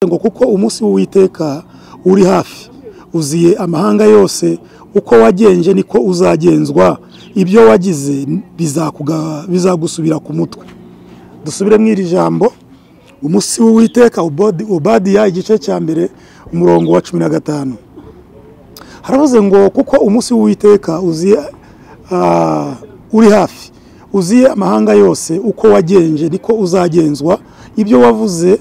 ngo kuko umunsi w'uwiteka uri hafi uziye amahanga yose uko wagenje niko uzagenzwa ibyo wagize bizakuga- bizagusubira ku mutwe dusubire mu iri jambo umunsi w'uwiteka Obodi- obadiya igice cya mbere umurongo wa cumi na gatanu haravuze ngo kuko umunsi w'uwiteka uziye ah, uri hafi uziye amahanga yose uko wagenje niko uzagenzwa ibyo wavuze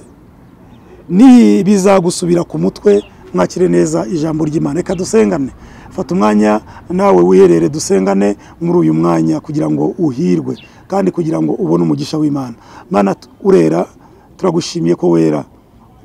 ni bizagusubira ku mutwe mwakire neza ijambo ry'Imana reka dusengane fata umwanya nawe wiherere dusengane muri uyu mwanya kugira ngo uhirwe kandi kugira ngo ubone umugisha w'Imana Mana tu- urera turagushimiye ko wera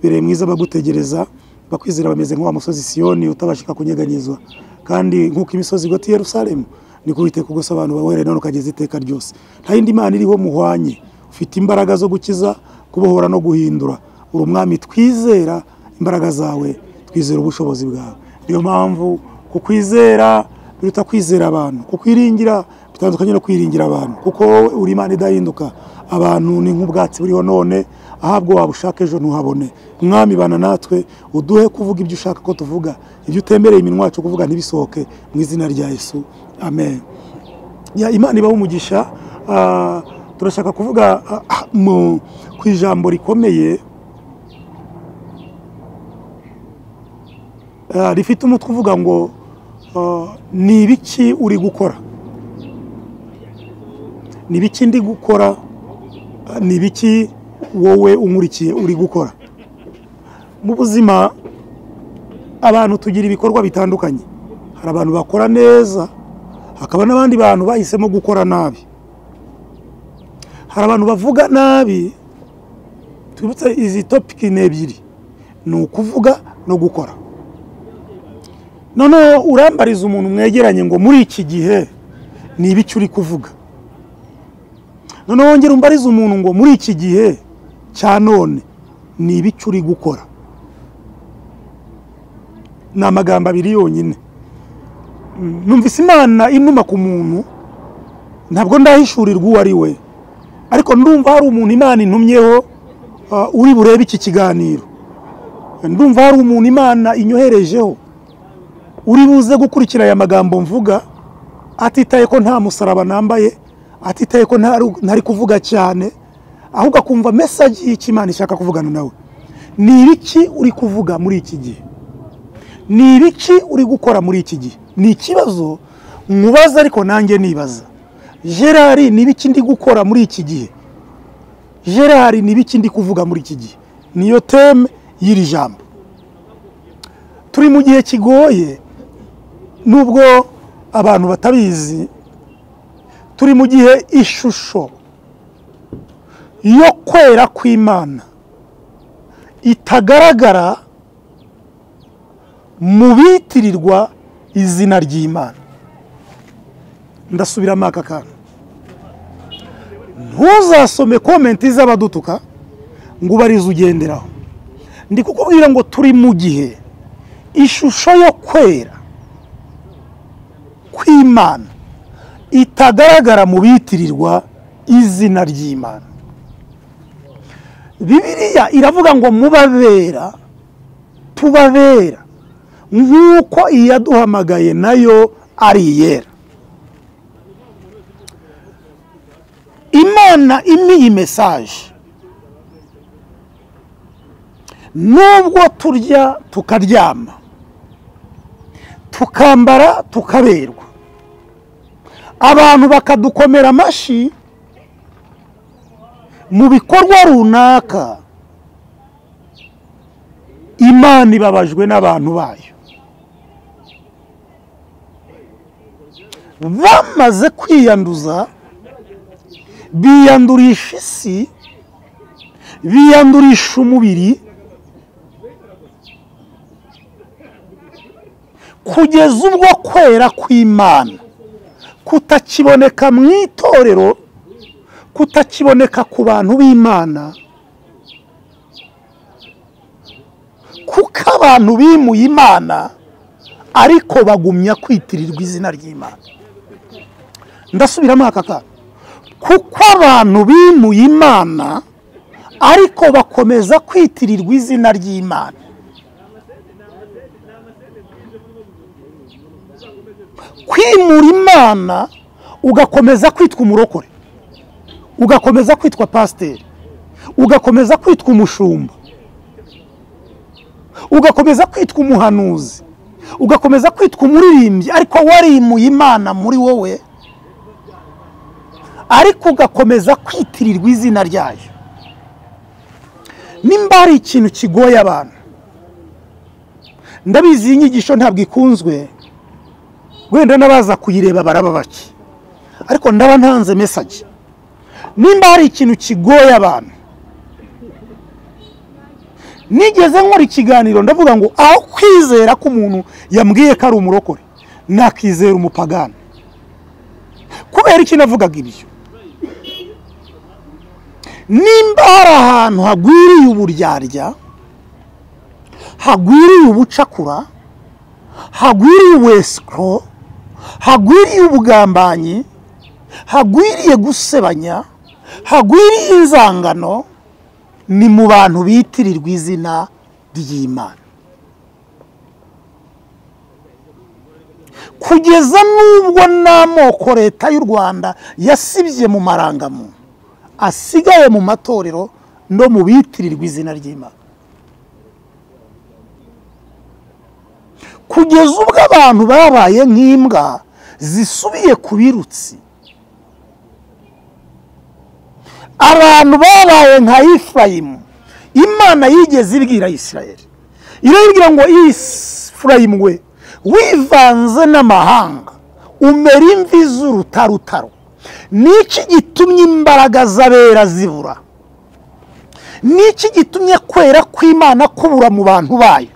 bereye mwiza bagutegereza bakwizera bameze nk'uwa musozi Siyoni utabashika kunyeganyezwa kandi nk'uko imisozi igota i Yerusalemu niko Uwiteka ugose abantu bawe none ukageza iteka ryose nta yindi Imana iriho muhwanye ufite imbaraga zo gukiza kubohora no guhindura uri umwami twizera imbaraga zawe twizera ubushobozi bwawe niyo mpamvu kukwizera biruta kwizera abantu kukwiringira bitandukanye no kwiringira abantu kuko wowe uri imana idahinduka abantu ni nk'ubwatsi buriho none ahabwo waba ushaka ejo ntuhabone mwami bana natwe uduhe kuvuga ibyo ushaka ko tuvuga ibyo utemereye iminwa yacu kuvuga ntibisohoke mu izina rya yesu amen ya imana ibaho umugisha Ah, turashaka kuvuga ah, ah, mu- ku ijambo rikomeye Ah, rifite umutwe uvuga ngo ah, ni ibiki uri gukora ni ibiki ndi gukora Ah, ni ibiki wowe unkurikiye uri gukora mu buzima abantu tugira ibikorwa bitandukanye hari abantu bakora neza hakaba n'abandi bantu bahisemo gukora nabi hari abantu bavuga nabi twibutse izi topiki ni ebyiri ni ukuvuga no gukora noneho urambariza umuntu mwegeranye ngo muri iki gihe ni ibiki uri kuvuga noneho wongera umbariza umuntu ngo muri iki gihe cya none ni ibiki uri gukora ni amagambo abiri yonyine Mm, numvise imana inuma ku muntu ntabwo ndahishurirwa uwo ari we ariko ndumva hari umuntu imana intumyeho ah, uri burebe iki kiganiro ndumva hari umuntu imana inyoherejeho uri buze gukurikira aya magambo mvuga atitaye ko nta musaraba nambaye atitaye ko ntari ntari kuvuga cyane ahubwo akumva mesaje y'icyo imana ishaka kuvugana nawe ni ibiki uri kuvuga muri iki gihe ni ibiki uri gukora muri iki gihe ni ikibazo nkubaza ariko nanjye nibaza gerard ni ibiki ndi gukora muri iki gihe gerard ni ibiki ndi kuvuga muri iki gihe niyo teme y'iri jambo turi mu gihe kigoye nubwo abantu batabizi turi mu gihe ishusho yo kwera kw'imana itagaragara mu bitirirwa izina ry'imana ndasubiramo aka kantu ntuzasome komenti z'abadutuka ngo ubarize ugenderaho ndi kukubwira ngo turi mu gihe ishusho yo kwera kw'imana itagaragara mu bitirirwa izina ry'imana bibiliya iravuga ngo mubabera tubabera nk'uko iyaduhamagaye nayo ari iyera imana imwe iyi mesaje nubwo turya tukaryama tukambara tukaberwa abantu bakadukomera amashyi mu bikorwa runaka imana ibabajwe n'abantu bayo bamaze kwiyanduza biyandurisha isi biyandurisha umubiri kugeza ubwo kwera kw'imana kutakiboneka mu itorero kutakiboneka ku bantu b'imana kuko abantu bimuye imana ariko bagumya kwitirirwa izina ry'imana ndasubiramo aka kantu kuko abantu bimuye imana ariko bakomeza kwitirirwa izina ry'imana kwimura imana ugakomeza kwitwa umurokore ugakomeza kwitwa pasiteri ugakomeza kwitwa umushumba ugakomeza kwitwa umuhanuzi ugakomeza kwitwa umuririmbyi ariko warimuye imana muri wowe ariko ugakomeza kwitirirwa izina ryayo nimba hari ikintu kigoye abantu ndabizi iyi nyigisho ntabwo ikunzwe wenda n'abaza kuyireba baraba bake ariko ndaba ntanze mesage nimba hari ikintu kigoye abantu nigeze nkora ikiganiro ndavuga ngo aho kwizera ko umuntu yambwiye ko ari umurokore nakizera umupagani kubera iki navugaga ibyo nimba hari ahantu hagwiriye uburyarya hagwiriye ubucakura hagwiriye uwesikoro hagwiriye ubugambanyi hagwiriye gusebanya hagwiriye inzangano ni mu bantu bitirirwa izina ry'imana kugeza n'ubwo n'amoko leta y'u rwanda yasibye mu marangamuntu asigaye mu matorero no mu bitirirwa izina ry'imana kugeza ubwo abantu babaye nk'imbwa zisubiye ku birutsi abantu babaye nka Efurayimu imana yigeze ibwira Isirayeli irabibwira ngo Efurayimu we wivanze n'amahanga umera imvi z'urutarutaro niki gitumye imbaraga z'abera zibura niki gitumye kwera kw'imana kubura mu bantu bayo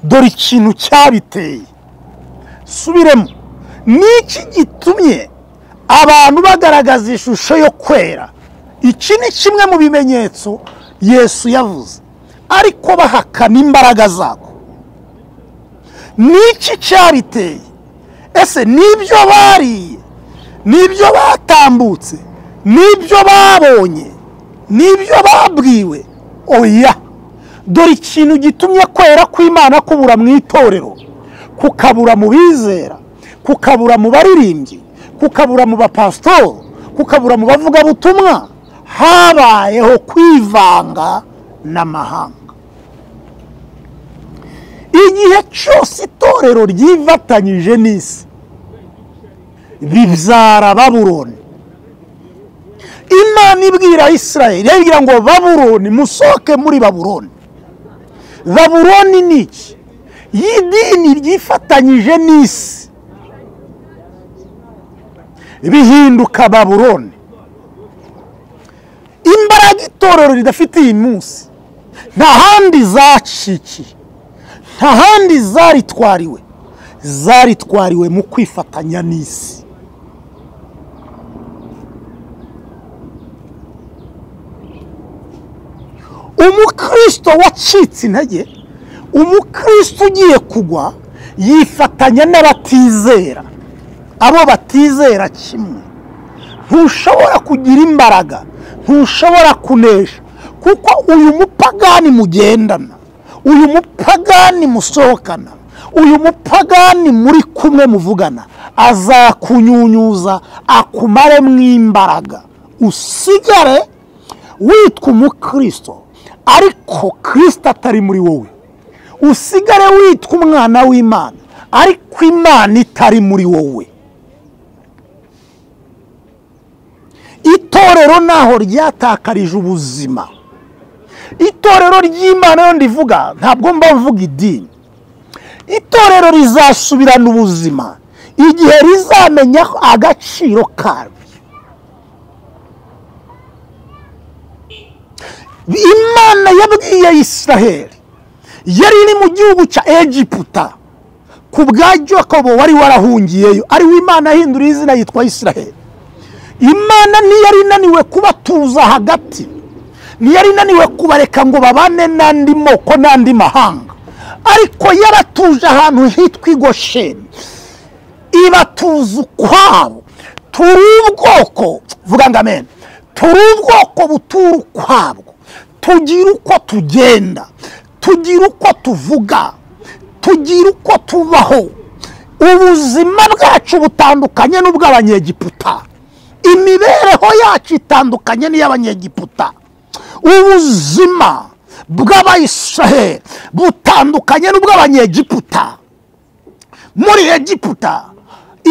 dore ikintu cyabiteye subiremo niki gitumye abantu bagaragaza ishusho yo kwera iki ni kimwe mu bimenyetso yesu yavuze ariko bahakana imbaraga zabo niki cyariteye ese nibyo bariye nibyo batambutse nibyo babonye nibyo babwiwe oya dore ikintu gitumye kwera kw'imana kubura mu itorero kukabura mu bizera kukabura mu baririmbyi kukabura mu bapasitori kukabura mu bavugabutumwa habayeho kwivanga n'amahanga igihe cyose itorero ryifatanyije n'isi bibyara baburoni imana ibwira israel irabwira ngo baburoni musohoke muri baburoni baburoni ni iki y'idini ryifatanyije n'isi bihinduka baburoni imbaraga itorero ridafite iyi munsi nta handi zacikiye nta handi zaritwariwe zaritwariwe mu kwifatanya n'isi umukirisito wacitse intege umukirisito ugiye kugwa yifatanya n'abatizera abo batizera kimwe ntushobora kugira imbaraga ntushobora kunesha kuko uyu mupagani mugendana uyu mupagani musohokana uyu mupagani muri kumwe muvugana azakunyunyuza akumare mu imbaraga usigare witwa umukirisito ariko kirisito atari muri wowe usigare witwa umwana w'imana ariko imana itari muri wowe itorero naho ryatakarije ubuzima itorero ry'imana yo ndivuga ntabwo mba mvuga idini itorero rizasubirana ubuzima igihe rizamenya agaciro karyo imana yabwiye israheli yari iri mu gihugu cya egiputa ku bwa Jacobo wari warahungiyeyo ariwe imana ahinduriye izina yitwa israheli imana ntiyari inaniwe kubatuza hagati ntiyari inaniwe kubareka ngo babane n'andi moko n'andi mahanga ariko yaratuje ahantu hitwa igosheni ibatuza ukwabo turi ubwoko vuga ngo amen turi ubwoko butura ukwabwo tugira uko tugenda tugira uko tuvuga tugira uko tubaho ubuzima bwacu butandukanye n'ubw'abanyegiputa imibereho yacu itandukanye n'iy'abanyegiputa ubuzima bw'abayisiraheli butandukanye n'ubw'abanyegiputa muri egiputa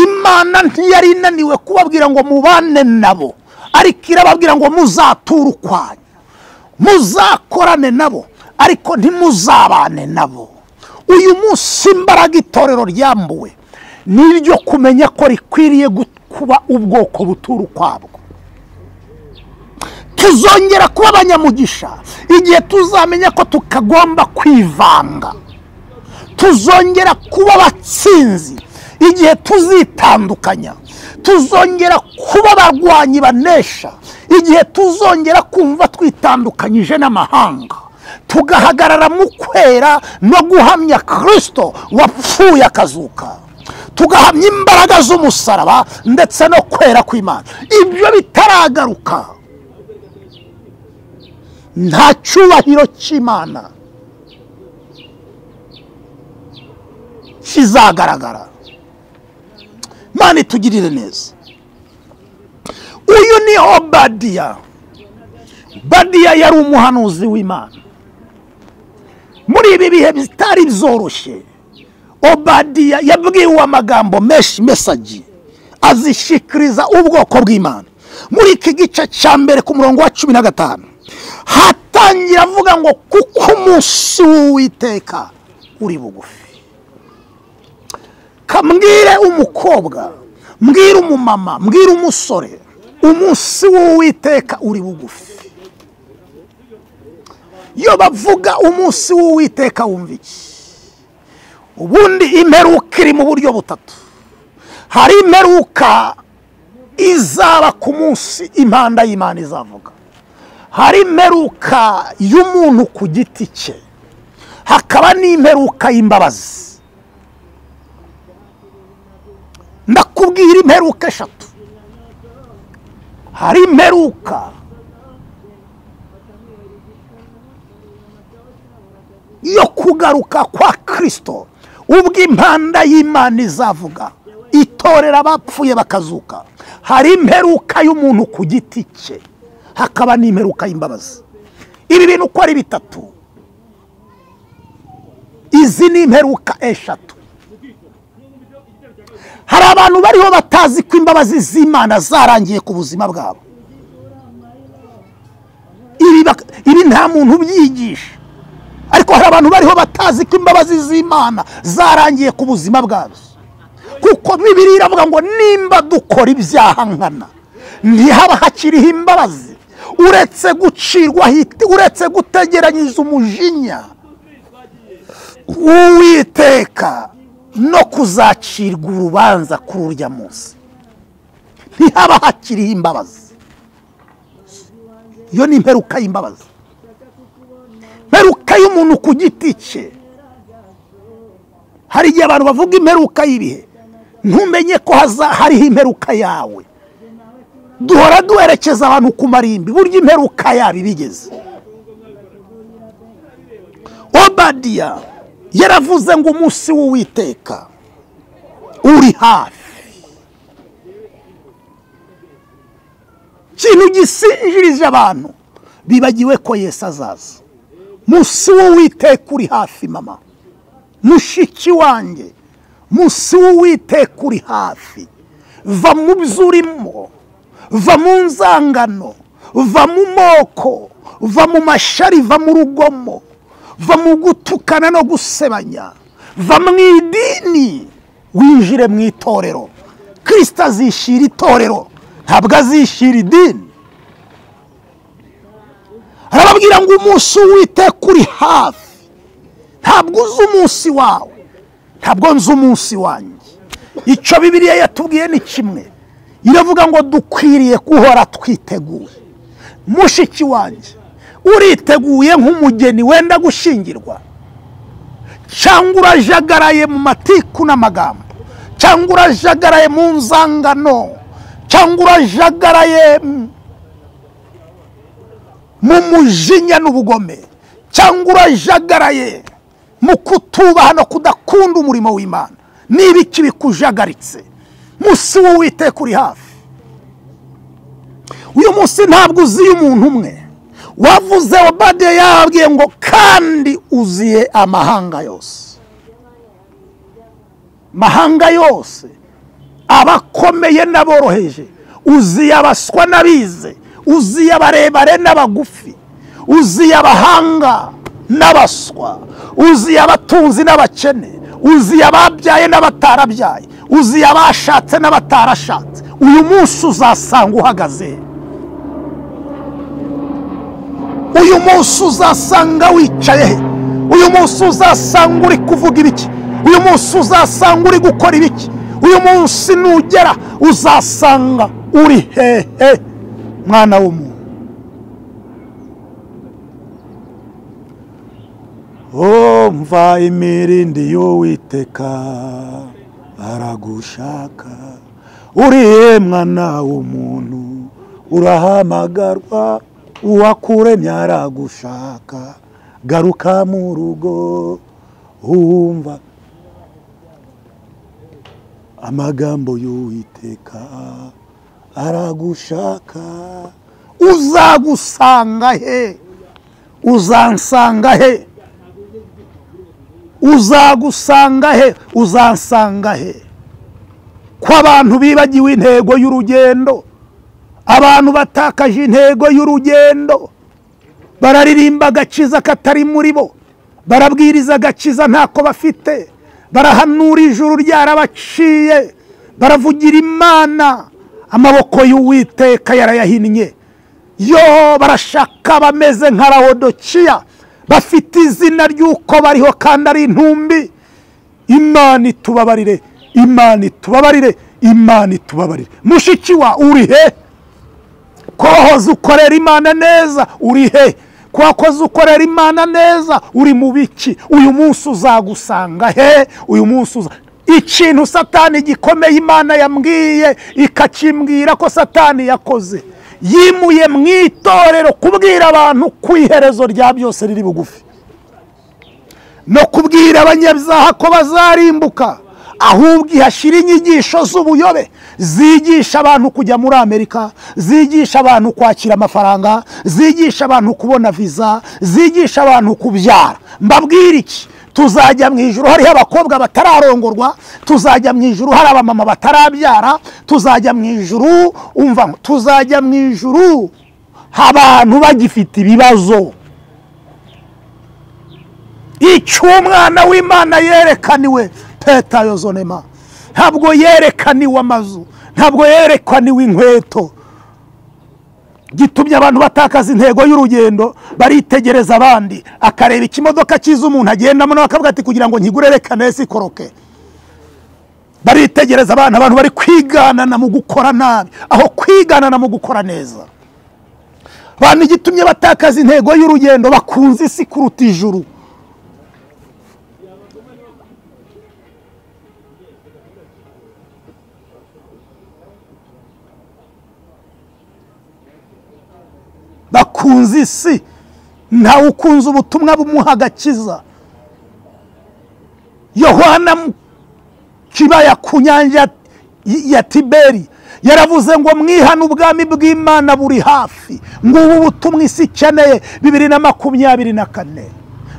imana ntiyari inaniwe kubabwira ngo mubane nabo ariko irababwira ngo muzature ukwanyu muzakorane nabo ariko ntimuzabane nabo uyu munsi imbaraga itorero ryambuwe ni iryo kumenya ko rikwiriye kuba ubwoko butura ukwabwo tuzongera kuba abanyamugisha igihe tuzamenya ko tutagomba kwivanga tuzongera kuba abatsinzi igihe tuzitandukanya tuzongera kuba abarwanyi banesha igihe tuzongera kumva twitandukanyije n'amahanga tugahagarara mu kwera no guhamya kirisito wapfuye akazuka tugahamya imbaraga z'umusaraba ndetse no kwera kw'imana ibyo bitaragaruka nta cyubahiro cy'imana kizagaragara imana itugirire neza uyu niho badiya badiya yari umuhanuzi w'imana muri ibi bihe bitari byoroshye obadiya yabwiwe amagambo menshi mesagi azishyikiriza ubwoko bw'imana muri iki gice cya mbere ku murongo wa cumi na gatanu hatangira avuga ngo kuko umunsi w'uwiteka uri bugufi kambwire umukobwa mbwire umumama mbwire umusore umunsi w'uwiteka uri bugufi iyo bavuga umunsi w'uwiteka wumva iki ubundi imperuka iri mu buryo butatu hari imperuka izaba ku munsi impanda y'imana izavuga hari imperuka y'umuntu ku giti cye hakaba n'imperuka y'imbabazi ndakubwira imperuka eshatu hari imperuka yo kugaruka kwa kirisito ubwo impanda y'imana izavuga itorera abapfuye bakazuka hari imperuka y'umuntu ku giti cye hakaba n'imperuka y'imbabazi ibi bintu uko ari bitatu izi ni imperuka eshatu hari abantu bariho batazi ko imbabazi z'imana zarangiye ku buzima bwabo ibi nta muntu ubyigisha ariko hari abantu bariho batazi ko imbabazi z'imana zarangiye ku buzima bwazo kuko bibiri iravuga ngo nimba dukora ibyaha nkana ntihaba hakiriho imbabazi uretse gucirwaho uretse gutegeranyiriza umujinya uwiteka no kuzacirwa urubanza kuri urya munsi ntihaba hakiriho imbabazi iyo ni imperuka y'imbabazi imperuka y'umuntu ku giti cye hari igihe abantu bavuga imperuka y'ibihe ntumenye ko hariho imperuka yawe duhora duherekeza abantu ku marimbi burya imperuka yabo ibigeze obadiya yaravuze ngo umunsi w'uwiteka uri hafi ikintu gisinjirije abantu bibagiwe ko Yesu azaza munsi w'uwiteka uri hafi mama mushiki wanjye munsi w'uwiteka uri hafi va mu byo urimo va mu nzangano va mu moko va mu mashari va mu rugomo va mu gutukana no gusebanya va mu idini winjire mu itorero kirisita azishyira itorero ntabwo azishyira idini arababwira ngo umunsi w'iteka uri hafi ntabwo uzi umunsi wawe ntabwo nzi umunsi wanjye icyo bibiriya yatubwiye ni kimwe iravuga ngo dukwiriye guhora twiteguye mushiki wanjye uriteguye nk'umugeni wenda gushyingirwa cyangwa urajagaraye mu matiku n'amagambo cyangwa urajagaraye mu nzangano cyangwa urajagaraye mu mujinya n'ubugome cyangwa urajagaraye mu kutubaha no kudakunda umurimo w'imana n'ibiki bikujagaritse munsi w'uwiteka uri hafi uyu munsi ntabwo uziye umuntu umwe wavuze obadiya yababwiye ngo kandi uziye amahanga yose mahanga yose abakomeye n'aboroheje uziye abaswa n'abize uziye abarebare n'abagufi uziye abahanga n'abaswa uziye abatunzi n'abakene uziye ababyaye n'abatarabyaye uziye abashatse n'abatarashatse uyu munsi uzasanga uhagaze uyu munsi uzasanga wicaye he uyu munsi uzasanga uri kuvuga ibiki uyu munsi uzasanga uri gukora ibiki uyu munsi nugera uzasanga uri hehe mwana w'umuntu Oh, mva imirindi y'uwiteka aragushaka uriye mwana w'umuntu urahamagarwa uwakuremye aragushaka garuka mu rugo wumva amagambo y'uwiteka aragushaka uzagusanga he uzansanga he uzagusanga he uzansanga he ko abantu bibagiwe intego y'urugendo abantu batakaje intego y'urugendo bararirimba agakiza katari muri bo barabwiriza agakiza ntako bafite barahanura ijuru ryarabaciye baravugira imana amaboko y'uwiteka yarayahinnye yo barashaka abameze nka rawodokiya bafite izina ry'uko bariho kandi ari intumbi imana itubabarire imana itubabarire imana itubabarire mushiki wa uri he kohoza ukorera imana neza uri he kwakoze ukorera imana neza uri mu biki uyu munsi uzagusanga he uyu munsi uza ikintu satani gikomeye imana yambwiye ikakimbwira ko satani yakoze yimuye mu itorero kubwira abantu ku iherezo rya byose riri bugufi no kubwira abanyabyaha ko bazarimbuka ahubwo ihashyira inyigisho z'ubuyobe zigisha abantu kujya muri amerika zigisha abantu kwakira amafaranga zigisha abantu kubona viza zigisha abantu kubyara mbabwira iki tuzajya mu ijoro hariho abakobwa batararongorwa tuzajya mu ijoro hari abamama batarabyara tuzajya mu ijoro umva tuzajya mu ijoro abantu bagifite ibibazo icyo umwana w'imana yerekaniwe peta yozonema ntabwo yerekaniwe amazu ntabwo yerekaniwe inkweto gitumye abantu batakaza intego y'urugendo baritegereza abandi akareba ikimodoka cyiza umuntu agendamo nawe akavuga ati kugira ngo nkigure reka neza ikoroke baritegereza abana abantu bari kwiganana mu gukora nabi aho kwiganana mu gukora neza abantu igitumye batakaza intego y'urugendo bakunze isi kuruta ijuru bakunze isi ntawe ukunze ubutumwa bumuha agakiza yohana mu kibaya ku nyanja ya tiberi yaravuze ngo mwihane ubwami bw'imana buri hafi ngo ubu butumwa isi ikeneye bibiri na makumyabiri na kane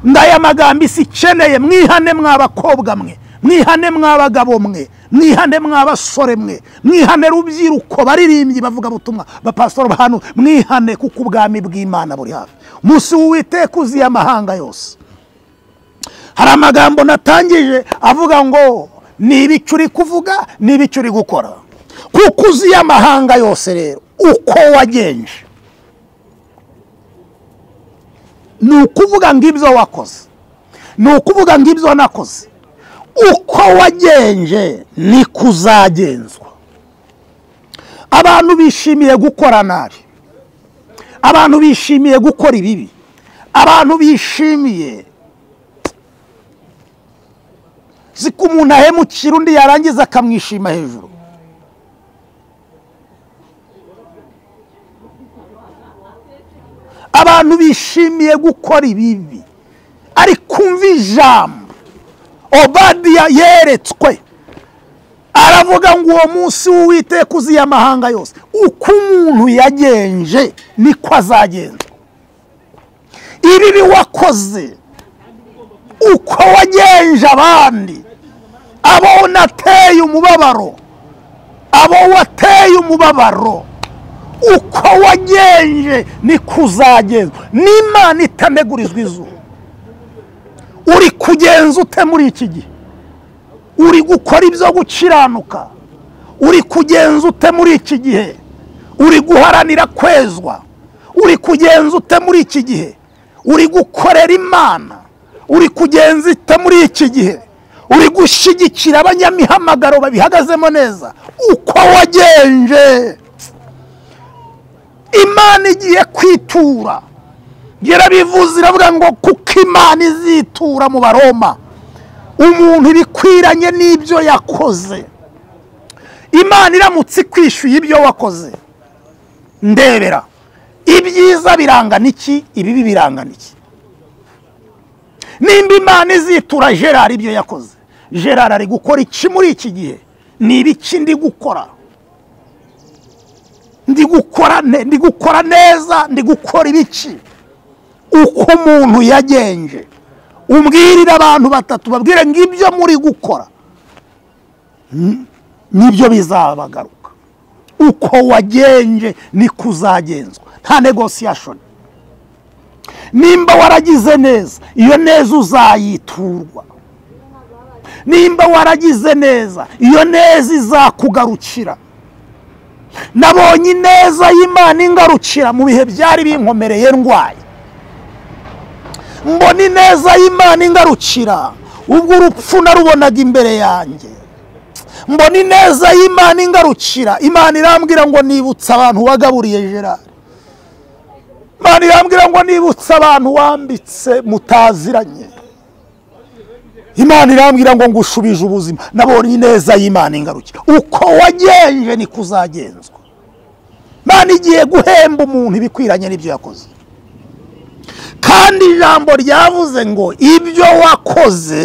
ngaya magambo isi ikeneye mwihane mw'abakobwa mwe mwihane mw'abagabo mwe mwihane mw'abasore mwe mwihane rubyiruko baririmbyi bavuga ubutumwa bapasitoro hano mwihane kuko ubwami bw'imana buri hafi umunsi w'uwiteka uziye amahanga yose hari amagambo natangije avuga ngo ni ibicu uri kuvuga ni ibicu uri gukora kuko uziye amahanga yose rero uko wagenje ni ukuvuga ngo ibyo wakoze ni ukuvuga ngo ibyo wanakoze uko wagenje ni kuzagenzwa abantu bishimiye gukora nabi abantu bishimiye gukora ibibi abantu bishimiye ziko umuntu ahemukira undi yarangiza akamwishima hejuru abantu abantu bishimiye gukora ibibi ariko umva ijambo obadiya yeretswe aravuga ngo uwo munsi w'uwiteka uziye amahanga yose uko umuntu yagenje niko azagenza ibibi wakoze uko wagenje abandi abo unateye umubabaro abo wateye umubabaro uko wagenje niko uzagenzwa n'imana itanegurizwa izuba uri kugenza ute muri iki gihe uri gukora ibyo gukiranuka uri kugenza ute muri iki gihe uri guharanira kwezwa uri kugenza ute muri iki gihe uri gukorera imana uri kugenza ute muri iki gihe uri gushyigikira abanyamihamagaro babihagazemo neza uko wagenje imana igiye kwitura yarabivuze iravuga ngo kuko imana izitura mu baroma umuntu ibikwiranye n'ibyo yakoze imana iramutse ikwishyuye ibyo wakoze ndebera ibyiza birangana iki ibibi birangana iki nimba imana izitura gerard ibyo yakoze gerard ari gukora iki muri iki gihe ni ibiki ndi gukora ndi gukora ne- ndi gukora neza ndi gukora ibiki uko umuntu yagenje umbwirire abantu batatu babwire ngo ibyo muri gukora mm, nibyo bizabagaruka uko wagenje niko uzagenzwa nta negosiyashoni nimba waragize neza iyo neza uzayiturwa nimba waragize neza iyo neza izakugarukira nabonye ineza y'imana ingarukira mu bihe byari binkomereye ndwaye mbona ineza y'imana ingarukira ubwo urupfu narubonaga imbere yanjye mbona ineza y'imana ingarukira imana irambwira ngo nibutse abantu wagaburiye gerard imana irambwira ngo nibutse abantu wambitse mutaziranye imana irambwira ngo ngushubije ubuzima nabonye ineza y'imana ingarukira uko wagenje niko uzagenzwa imana igiye guhemba umuntu ibikwiranye n'ibyo yakoze kandi ijambo ryavuze ngo ibyo wakoze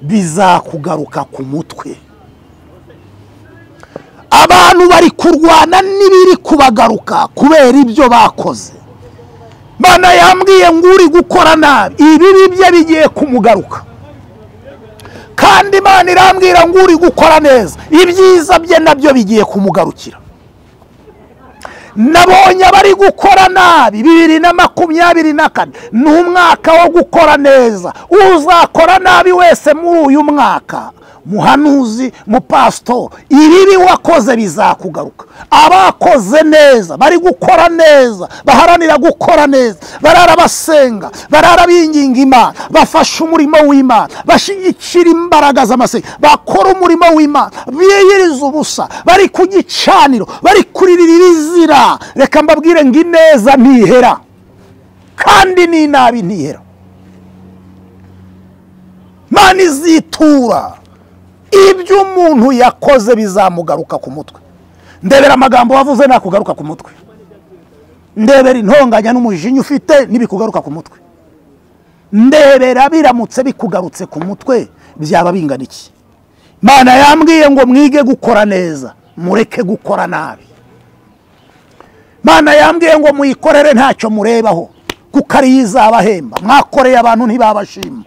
bizakugaruka ku mutwe abantu bari kurwana n'ibiri kubagaruka kubera ibyo bakoze mana yambwiye ngo uri gukora nabi ibibi bye bigiye kumugaruka kandi imana irambwira ngo uri gukora neza ibyiza bye nabyo bigiye kumugarukira nabonye abari gukora nabi bibiri na makumyabiri na kane ni umwaka wo gukora neza uzakora nabi wese muri uyu mwaka muhanuzi mupasito ibibi wakoze bizakugaruka abakoze neza bari gukora neza baharanira gukora neza barara basenga barara binginga imana bafashe umurimo w'imana bashyigikira imbaraga z'amasenga bakora umurimo w'imana biyiriza ubusa bari ku gicaniro bari kuririra ibizira reka mbabwire ngo ineza ntihera kandi n'inabi ntihera imana izitura ibyo umuntu yakoze bizamugaruka ku mutwe ndebera amagambo wavuze nakugaruka ku mutwe ndebera intonganya n'umujinya ufite n'ibikugaruka ku mutwe ndebera biramutse bikugarutse ku mutwe byaba bingana iki imana yambwiye ngo mwige gukora neza mureke gukora nabi imana yambwiye ngo muyikorere ntacyo murebaho kuko ariyo izabahemba mwakoreye abantu ntibabashima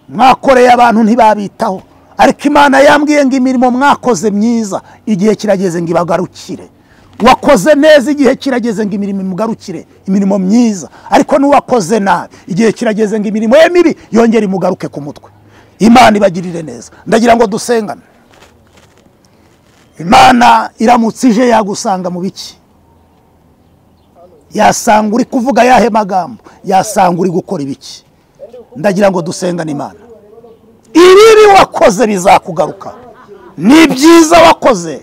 mwakoreye abantu ntibabitaho ariko imana yambwiye ngo imirimo mwakoze myiza igihe kirageze ngo ibagarukire wakoze neza igihe kirageze ngo imirimo imugarukire imirimo myiza ariko n'uwakoze nabi igihe kirageze ngo imirimo ye mibi yongere imugaruke ku mutwe imana ibagirire neza ndagira ngo dusengane imana iramutse ije yagusanga mu biki yasanga uri kuvuga ayahe magambo yasanga uri gukora ibiki ndagira ngo dusengane imana ibibi wakoze bizakugaruka n'ibyiza wakoze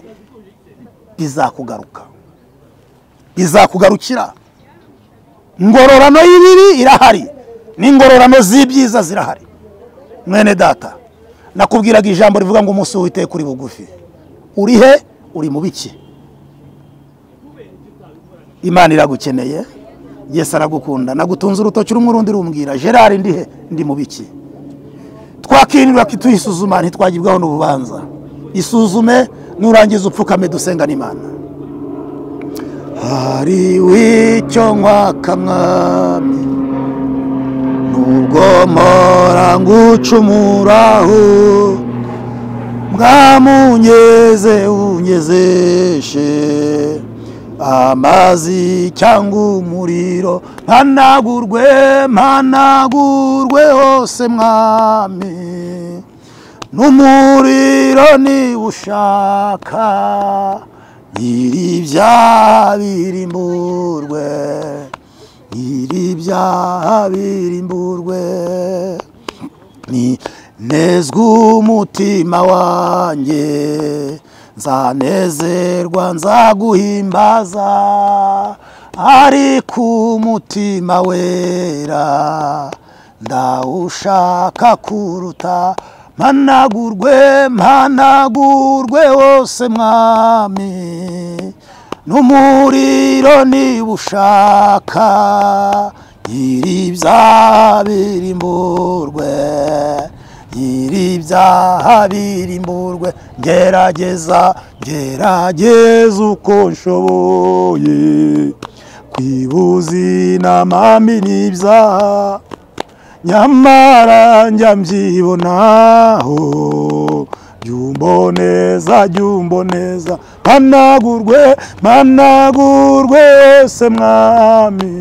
bizakugaruka bizakugarukira ingororano y'ibibi irahari n'ingororano z'ibyiza zirahari mwene data nakubwiraga ijambo rivuga ngo umunsi w'iteka uri bugufi uri he uri mu biki imana iragukeneye yesu aragukunda nagutunze urutoki rumwe urundi rumbwira gerard ndihe ndi mu biki twakirirwa tuyisuzuma ntitwagibwaho n'urubanza isuzume nurangiza upfukame dusenga n'imana hari w'icyo nkwaka mwami nubwo mpora ngucumuraho mwamunyeze unyezeshe amazi cyangwa umuriro mpanagurwe mpanagurwe hose mwami n'umuriro niba ushaka nyiri ibyaha birimburwe nyiri ibyaha birimburwe ni nezwe umutima wanjye nzanezerwa nzaguhimbaza ariko umutima wera ndawushaka kuruta mpanagurwe mpanagurwe wose mwami n'umuriro niba ushaka nyiri ibyaha birimburwe nyiri ibyaha birimburwe gerageza gerageza uko nshoboye kwibuza inamami n'ibyaha nyamara njya mbyibonaho jyumboneza jyumboneza mpanagurwe mpanagurwe se mwami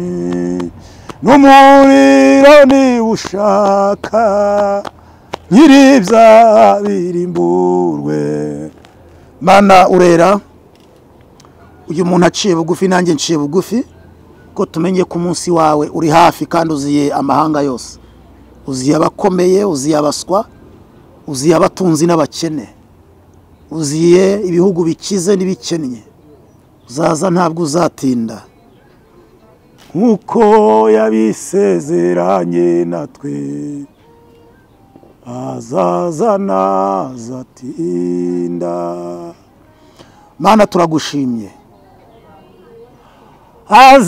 n'umuriro niba ushaka nyiri ibyaha birimburwe mana urera uyu muntu aciye bugufi nanjye nciye bugufi ko tumenye ko umunsi wawe uri hafi kandi uziye amahanga yose uziye abakomeye uziye abaswa uziye abatunzi n'abakene uziye ibihugu bikize n'ibikennye uzaza ntabwo uzatinda nk'uko yabisezeranye natwe azazana zatinda mana turagushimye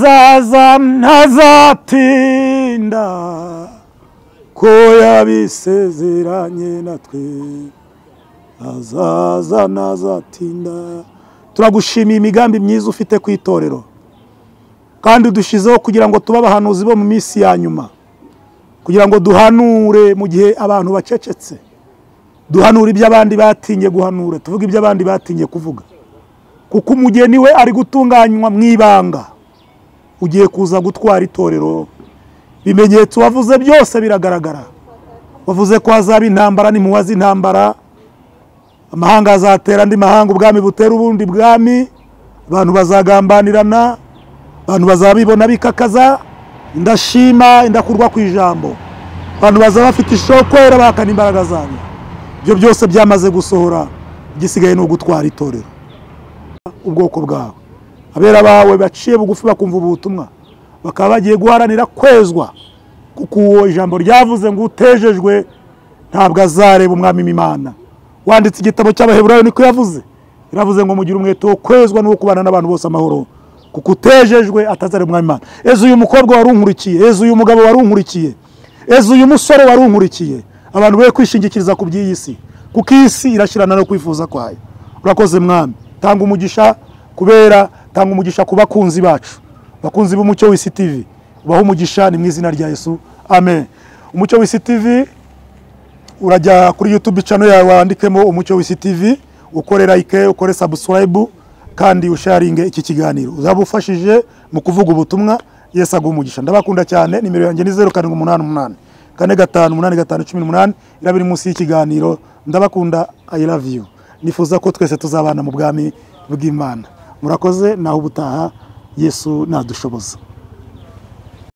azazana zatinda ko yabisezeranye natwe azazana zatinda turagushimiye imigambi myiza ufite ku itorero kandi udushizeho kugira ngo tube abahanuzi bo mu minsi ya nyuma kugira ngo duhanure mu gihe abantu bacecetse duhanure ibyo abandi batinye guhanura tuvuge ibyo abandi batinye kuvuga kuko umugeni we ari gutunganywa mu ibanga ugiye kuza gutwara itorero ibimenyetso wavuze byose biragaragara wavuze ko hazaba intambara ntimuwaze intambara amahanga azatera andi mahanga ubwami butera ubundi bwami abantu bazagambanirana abantu bazabibona bikakaza ndashima indakurwa ku ijambo abantu bazaba bafite kwera bahakana imbaraga zabo ibyo byose byamaze gusohora igisigaye ni ugutwara itorero ubwoko bwawe abera bawe baciye bugufi bakumva ubutumwa bakaba bagiye guharanira kwezwa kuko uwo ijambo ryavuze ngo utejejwe ntabwo azareba umwami w'imana wanditse igitabo cy'abaheburayo niko yavuze yaravuze ngo mugire umwete wo kwezwa n'uwo kubana n'abantu bose amahoro kuko utejejwe atazareba umwami imana ejo uyu mukobwa wari unkurikiye ejo uyu mugabo wari unkurikiye ejo uyu musore wari unkurikiye abantu be kwishingikiriza ku by'iyi si kuko iyi si irashyirana no kwifuza kwayo urakoze mwami tanga umugisha kubera tanga umugisha ku bakunzi bacu bakunzi b'umucyo w'isi tv ubaho umugisha ni mu izina rya yesu amen umucyo w'isi tv urajya kuri yutube cano yawe wandikemo umucyo w'isi tv ukore like ukore sabusilayibu kandi usharinge iki kiganiro uzaba ufashije mu kuvuga ubutumwa yesu aguha umugisha ndabakunda cyane nimero yanjye ni zeru karindwi umunani umunani kane gatanu umunani gatanu cumi n'umunani iraba iri munsi y'ikiganiro ndabakunda i love you nifuza ko twese tuzabana mu bwami bw'imana murakoze naho ubutaha yesu nadushoboza